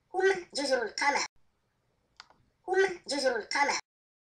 هم جزر القمر هم جزر القمر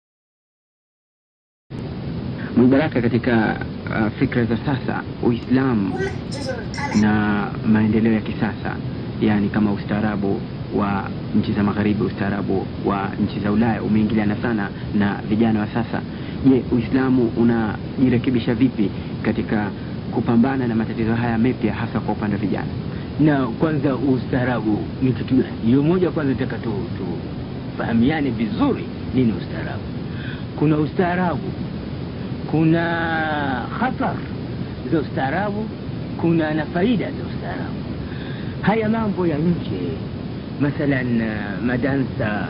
Mubaraka, katika uh, fikra za sasa Uislamu هم جزر القمر na maendeleo ya kisasa, yaani kama ustaarabu wa nchi za magharibi, ustaarabu wa nchi za Ulaya umeingiliana sana na vijana wa sasa. Je, Uislamu unajirekebisha vipi katika kupambana na matatizo haya mapya, hasa kwa upande wa vijana? na kwanza ustaarabu ni kitu gani hiyo moja kwanza nataka tu tufahamiane vizuri nini ustaarabu kuna ustaarabu kuna khatar za ustaarabu kuna na faida za ustaarabu haya mambo ya nje mathalan uh, madansa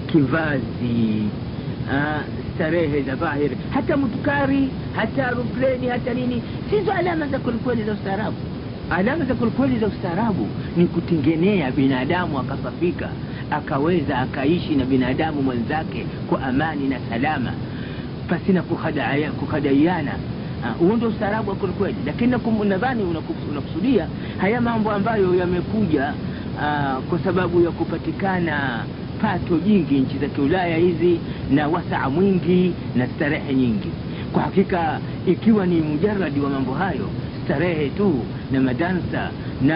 kivazi uh, starehe za dhahiri hata mutukari hata aeropleni hata nini sizo alama za kwelikweli za ustaarabu alama za kwelikweli za ustaarabu ni kutengenea binadamu akasafika akaweza akaishi na binadamu mwenzake kwa amani na salama pasina kukhadaya- kukhadaiana Ah, huo ndo ustaarabu wa kwelikweli lakini nakum- nadhani unaku- unakusudia haya mambo ambayo yamekuja ah, kwa sababu ya kupatikana pato jingi nchi za kiulaya hizi na wasaa mwingi na starehe nyingi kwa hakika ikiwa ni mujaradi wa mambo hayo starehe tu na madansa na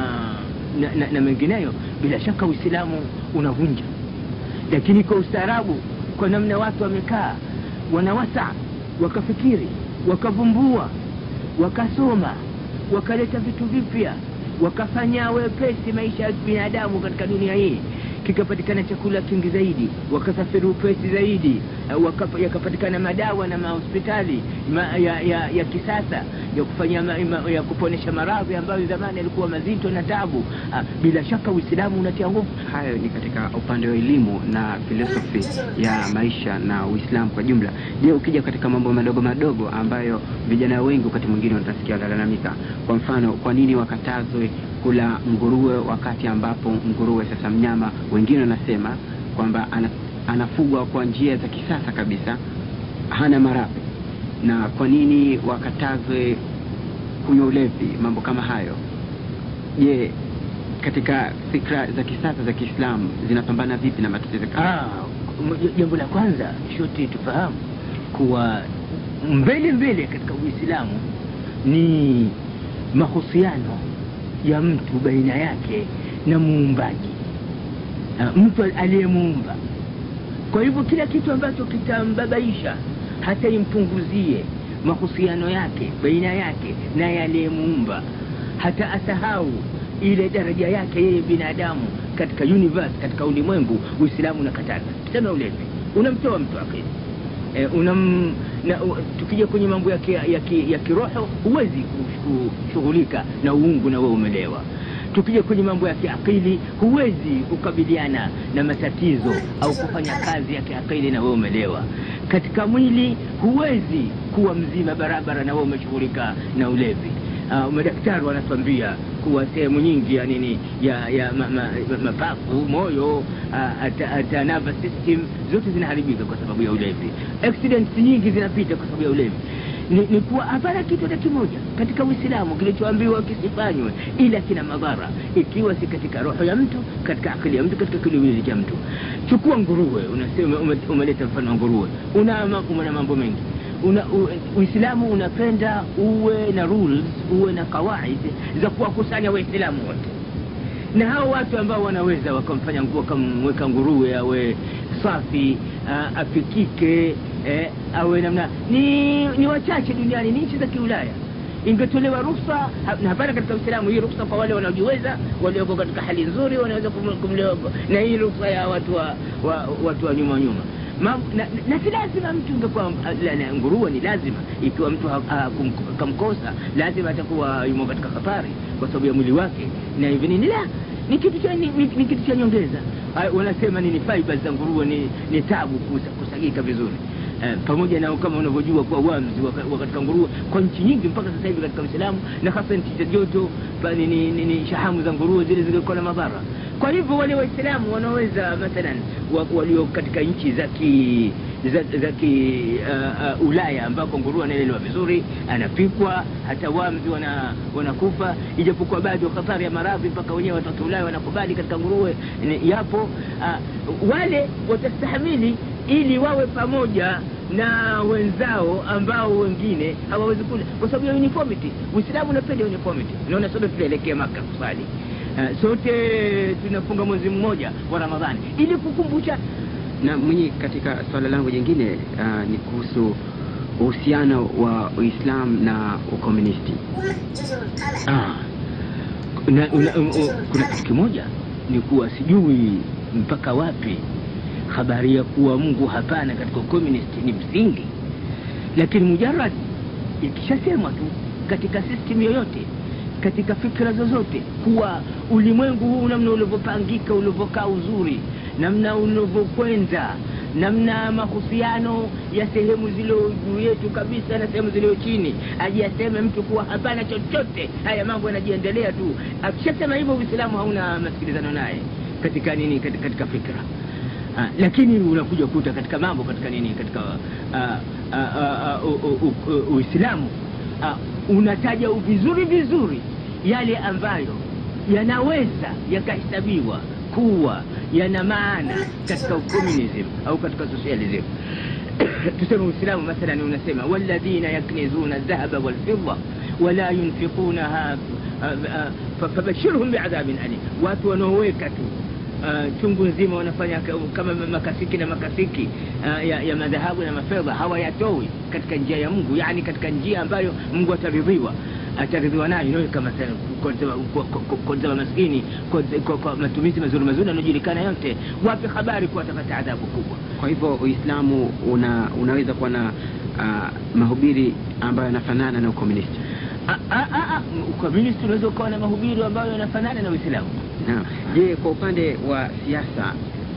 na, na, na mengineyo bila shaka uislamu unavunja lakini kwa ustaarabu kwa namna watu wamekaa wanawasa wakafikiri wakavumbua wakasoma wakaleta vitu vipya wakafanya wepesi maisha ya binadamu katika dunia hii kikapatikana chakula kingi zaidi wakasafiri upesi zaidi eh, wakapa- yakapatikana madawa na mahospitali ma, ya, ya, ya kisasa ya kufanya ma, ma, ya kuponesha maradhi ambayo zamani yalikuwa mazito na tabu ah, bila shaka uislamu unatia nguvu Hayo ni katika upande wa elimu na filosofi ya maisha na Uislamu kwa jumla. Je, ukija katika mambo madogo madogo ambayo vijana wengi wakati mwingine watasikia wanalalamika, kwa mfano, kwa nini wakatazwe kula nguruwe wakati ambapo nguruwe sasa mnyama, wengine wanasema kwamba ana, anafugwa kwa njia za kisasa kabisa, hana maradhi, na kwa nini wakatazwe kunywa ulevi, mambo kama hayo. Je, katika fikra za kisasa za Kiislamu zinapambana vipi na matatizo kama Ah, m- jambo la kwanza shote tufahamu kuwa mbele mbele katika uislamu ni mahusiano ya mtu baina yake na muumbaji Ah, mtu aliyemuumba kwa hivyo kila kitu ambacho kitambabaisha hata impunguzie mahusiano yake baina yake na yaliyemuumba hata asahau ile daraja yake yeye binadamu katika universe katika ulimwengu uislamu unakataza tuseme ulevi unamtoa mtu akili e, unam na, u, tukija kwenye mambo ya, ki, ya, ki, ya kiroho huwezi kush- kushughulika na uungu na wewe umelewa tukija kwenye mambo ya kiakili huwezi kukabiliana na matatizo au kufanya kazi ya kiakili na wewe umelewa katika mwili huwezi kuwa mzima barabara na wewe umeshughulika na ulevi uh, madaktari wanatuambia kuwa sehemu nyingi ya nini ya ya ma, ma, ma, mapafu moyo uh, hata hata nervous system zote zinaharibika kwa sababu ya ulevi accidents nyingi zinapita kwa sababu ya ulevi ni, ni kuwa hapana kitu hata kimoja katika uislamu kilichoambiwa kisifanywe ila kina madhara ikiwa si katika roho ya mtu katika akili ya mtu katika kiwiliwili cha mtu chukua nguruwe unasema ume- umeleta mfano wa nguruwe una, ma- una mambo mengi una, u, uislamu unapenda uwe na rules uwe na kawaid za kuwakusanya waislamu wote na hao watu ambao wanaweza wakamfanya ngu- wakamweka nguruwe awe safi uh, apikike eh, awe namna ni, ni wachache duniani ni nchi za kiulaya ingetolewa ruhusa ha- na hapana katika uislamu hii ruhusa kwa wale wanaojiweza walioko katika hali nzuri wanaweza kum- kumlewa na hii ruhusa ya watu wa, wa, watu wa nyuma nyuma Ma, na, na si lazima mtu ingekuwa la- la- nguruwe ni lazima ikiwa mtu ha- ha- kum- kamkosa lazima atakuwa yumo katika hatari kwa sababu ya mwili wake na hivi nini la ni kitu cha ni, ni, ni kitu cha nyongeza Ah, wanasema nini fibers za nguruwe ni, ni tabu kusa, kusagika vizuri Eh, pamoja na kama unavyojua kuwa wamzi wa wa katika nguruwe kwa nchi nyingi mpaka sasa hivi katika Uislamu na hasa nchi za joto ba- ni, ni, ni, ni shahamu za nguruwe zile zilikuwa na madhara. Kwa hivyo wale Waislamu wanaweza mathalan wa, walio katika nchi za ki za, za ki uh, uh, Ulaya ambako nguruwe anaelewa vizuri, anapikwa, hata wamzi wana, wanakufa, ijapokuwa bado hatari ya maradhi mpaka wenyewe watoto Ulaya wanakubali katika nguruwe ni- yapo. Uh, wale watastahamili ili wawe pamoja na wenzao ambao wengine hawawezi kula kwa sababu ya uniformity. Uislamu unapenda uniformity. Unaona, sote tunaelekea Maka kusali uh, sote tunafunga mwezi mmoja wa Ramadhani ili kukumbusha Na mwenye, katika swala langu jingine uh, ni kuhusu uhusiano wa Uislamu na ukomunisti. 我们就是他们。 Ah, na, una, um, um, kuna kitu kimoja ni kuwa sijui mpaka wapi habari ya kuwa Mungu hapana katika communist ni msingi, lakini mujarad ikishasemwa tu katika system yoyote katika fikra zozote kuwa ulimwengu huu namna ulivyopangika ulivyokaa uzuri namna ulivyokwenda namna mahusiano ya sehemu zilio juu yetu kabisa na sehemu zilio chini aje aseme mtu kuwa hapana chochote haya mambo yanajiendelea tu akishasema hivyo uislamu hauna masikilizano naye katika nini katika, katika fikra Ah, lakini unakuja kuta katika mambo katika nini katika ah, ah, ah, ah, u- u- u- Uislamu ah, unataja vizuri vizuri yale ambayo yanaweza yakahesabiwa kuwa yana maana katika communism au katika socialism tuseme Uislamu mathalan unasema walladhina yaknizuna dhahaba walfidda wala yunfiqunaha ah, ah, fa- fabashirhum biadhabin alim, watu wanaoweka tu uh, chungu nzima wanafanya ka- kama makasiki na makasiki uh, ya, ya madhahabu na mafedha hawayatoi katika njia ya Mungu, yani katika njia ambayo Mungu ataridhiwa ataridhiwa nayo inayo kama sana kuonzema maskini kwa- kwa- kwa matumizi mazuri mazuri yanayojulikana yote, wape habari kuwa watapata adhabu kubwa. Kwa hivyo Uislamu una, unaweza kuwa na uh, mahubiri ambayo yanafanana na ukomunisti. Ah, ah, ah, ah, ukomunisti unaweza ukawa na mahubiri ambayo yanafanana na Uislamu. Naam. Je, kwa upande wa siasa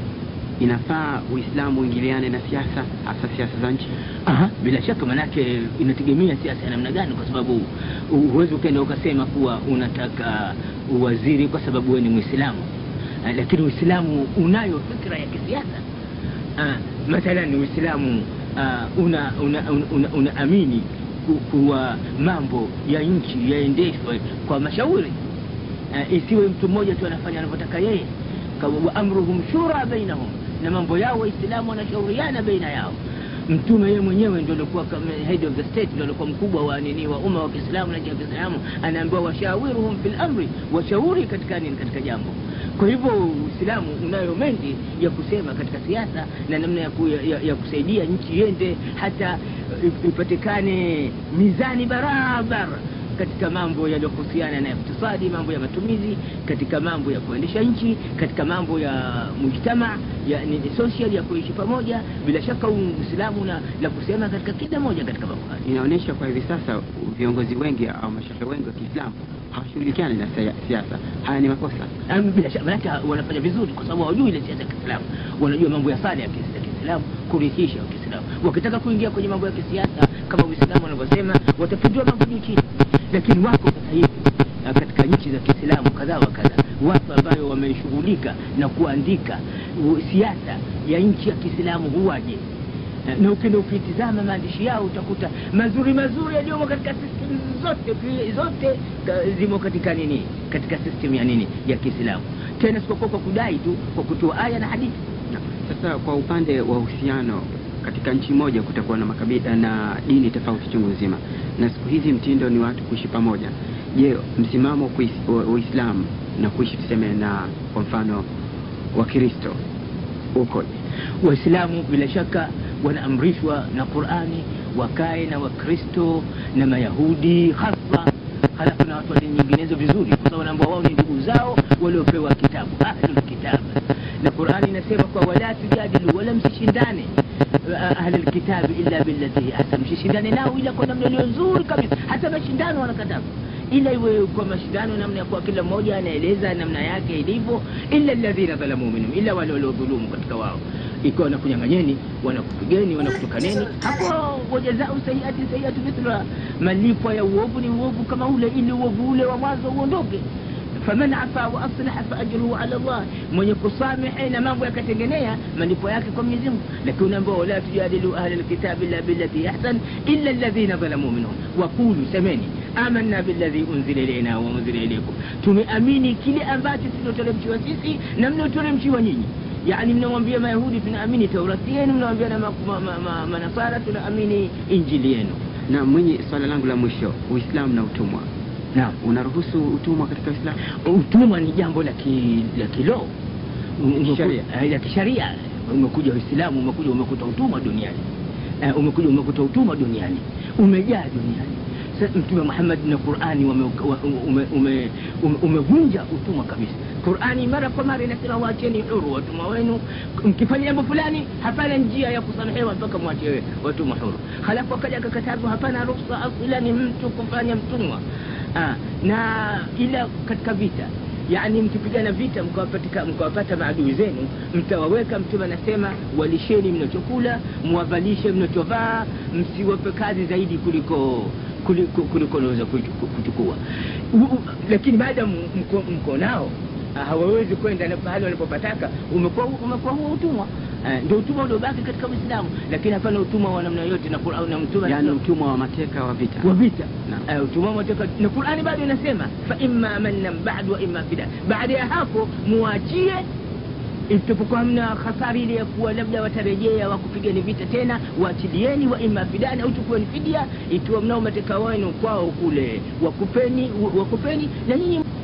inafaa Uislamu uingiliane na siasa hasa siasa za nchi? Aha, bila shaka manake inategemea siasa ya namna gani, kwa sababu hu- huwezi ukaenda ukasema kuwa unataka uwaziri kwa sababu wewe ni Mwislamu, Ah, lakini Uislamu unayo fikra ya kisiasa. Ah, Mathalan Uislamu ah, una una, una, una, unaamini ku- kuwa mambo ya nchi yaendeshwe kwa mashauri uh, isiwe mtu mmoja tu anafanya anavyotaka yeye Ka- wa amruhum shura bainahum na mambo yao waislamu wanashauriana baina yao mtume yeye mwenyewe ndio alikuwa kama head of the state ndio alikuwa mkubwa wa nini wa umma wa Kiislamu na ya Kiislamu anaambiwa washawiruhum fil amri washauri katika nini katika jambo kwa hivyo Uislamu unayo mengi ya kusema katika siasa na namna ya, ku, ya, ya kusaidia nchi iende hata uh, ipatikane mizani barabara katika mambo yaliyohusiana na iktisadi, mambo ya matumizi, katika mambo ya kuendesha nchi, katika mambo ya mujtama ya ni ni social ya kuishi pamoja. Bila shaka Uislamu na la kusema katika kila moja katika mambo hayo. Inaonyesha kwa hivi sasa viongozi wengi au mashehe wengi wa Kiislamu hawashughulikiani na sia- siasa. Haya ni makosa. Yaani bila shaka maanake wanafanya vizuri kwa sababu hawajui ile siasa ya Kiislamu, wanajua mambo ya sala ya kis- ya Kiislamu, kurithisha wa Kiislamu. Wakitaka kuingia kwenye mambo ya kisiasa kama Uislamu wanavyosema, watapindua mambo juu chini. Lakini wako sasa hivi ah, katika nchi za Kiislamu kadhaa wa kadhaa watu ambayo wameshughulika na kuandika u- siasa ya nchi ya Kiislamu huwaje na ukienda ukitizama maandishi yao utakuta mazuri mazuri yaliyomo katika system zote zote ka- zimo katika nini katika system ya nini ya Kiislamu tena sikokuwa kwa kudai tu kwa kutoa aya na hadithi Na, sasa kwa upande wa uhusiano katika nchi moja kutakuwa na makabila na dini tofauti chungu nzima, na siku hizi mtindo ni watu kuishi pamoja. Je, msimamo wa kuis- wa Uislamu na kuishi tuseme na kwa mfano Wakristo ukoje? Waislamu bila shaka wanaamrishwa na Qur'ani wakae na Wakristo na Mayahudi hasa, halafu na watu wa dini nyinginezo vizuri, kwa sababu wanaambia wao ni ndugu zao waliopewa kitabu, ahlul kitab. Na Qur'ani inasema kwa wala tujadilu, wala msishindane uh, ahlul kitabi illa billati hi ahsan, msishindane nao ila kwa namna iliyo nzuri kabisa. Hata mashindano wanakataza ila iwe kwa mashindano namna ya kuwa kila mmoja anaeleza namna yake ilivyo, illa alladhina dhalamu minhum, ila wale waliodhulumu katika wao, ikiwa wanakunyang'anyeni, wanakupigeni, wanakutukaneni, hapo wajazau sayiati sayiatu mithla, malipo ya uovu ni uovu kama ule, ili uovu ule wa mwanzo uondoke. faman afa wa aslaha faajruhu ala llah mwenye kusamehe na mambo yakatengenea malipo yake kwa mwenyezi mungu lakini unaambiwa wala tujadilu ahla lkitabi illa billati ahsan illa alladhina dhalamu minhum waqulu semeni amanna billadhi unzila ilaina wa unzila ilaikum tumeamini kile ambacho tuloteremshiwa sisi na mlioteremshiwa nyinyi yani mnamwambia mayahudi tunaamini taurati yenu mnawambia na manasara ma, ma, ma, manasara tunaamini injili yenu na mwenye swala langu la mwisho uislamu na utumwa naam unaruhusu utumwa katika uislamu utumwa ni jambo la ki- la kiloo Kisheria. Eh, la kisharia umekuja uislamu umekuja umekuta utumwa duniani Eh, umekuja umekuta utumwa duniani umejaa duniani Sa- mtume muhammad na qurani wamevunja ume, ume, ume, umevunja utumwa kabisa qurani mara kwa mara inasema waacheni huru watumwa wenu mkifanya jambo fulani hapana njia ya kusamehewa mpaka mwache watumwa huru halafu akaja akakatazwa hapana ruhusa asilani mtu kufanya mtumwa ah, na ila katika vita yani mkipigana vita mkawapatika- mkawapata maadui zenu mtawaweka mtume anasema walisheni mnachokula mwavalishe mnachovaa msiwape kazi zaidi kuliko kuliko kuliko naweza kuchu- kuchukua U- u- lakini baada ya m- mko, mko nao ah, hawawezi kwenda na pahali wanapopataka umekuwa umekuwa huo utumwa Eh, ndio utumwa uliobaki katika uislamu lakini hapana utumwa wa namna yote na Qur'an na mtume yaani anasema- utumwa wa mateka wa vita wa vita Naam. Eh, utumwa mateka na qurani bado inasema fa imma mannan ba'du wa imma fida baada ya hapo muachie itapokuwa hamna hasari ile ya kuwa labda watarejea wakupigani vita tena waachilieni wa imma fidani au chukueni fidia ikiwa mnao mateka wenu kwao kule wakupeni wakupeni na nyinyi